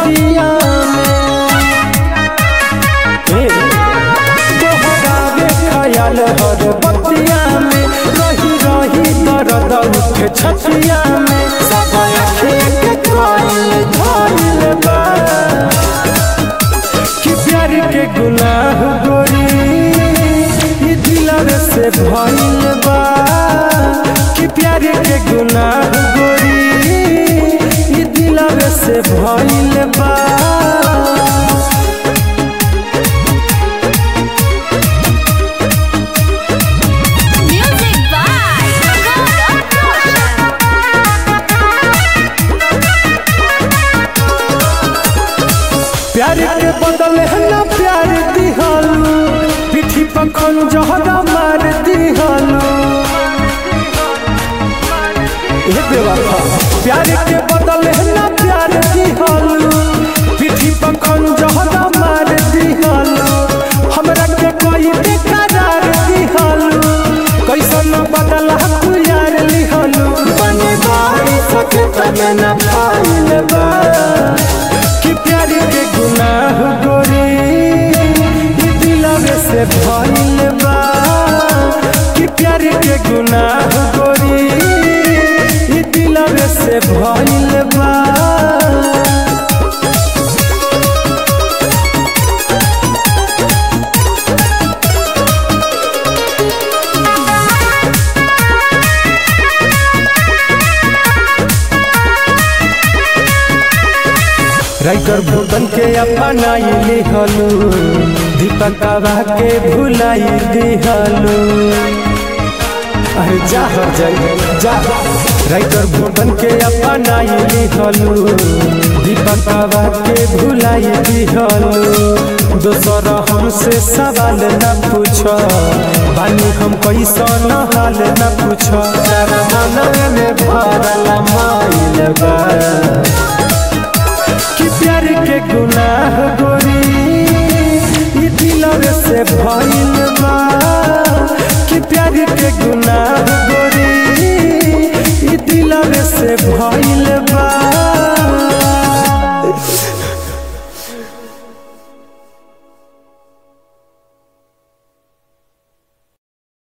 बतिया में दोहरावे ख्याल हर बतिया में रही रही दर्द उठे छतिया में सब आँखें के कोयल धइल बा कि प्यार के गुनाह गोरी ई दिलर से भइल बा कि प्यार के गुनाह गोरी ई दिलर से भइल बा Music by Golden Ocean. प्यार के बदले है ना प्यार दिहलू पीठी पर खंजहरा मार दिहलू ए बेवफा प्यार के बदले है ना प्यार दिहलू पीठी पर खंजहरा मार दिहलू हमरा के कोई बेकरार दिहलू कैसन बदला तू यार लिहलू बने बाई सके तमे ना पाइल बा कि प्यार के गुनाह गोरी ई दिलवे से भइल बा कि प्यार के गुनाह गोरी ई दिलवे से भइल बा राइटर भूतन के अपनाई लिहलू दीपकवा के भुलाई दिहलू अरे जा हो जाई जा राइटर भूतन के अपनाई लिहलू दीपकवा के भुलाई दिहलू दोसर हमसे सवाल न पूछ बानी हम कैसन हाल न पूछ तारा मन में भरल माइल बा कि प्यार के गुनाह गोरी ई दिलर से भइल बा कि प्यार के गुनाह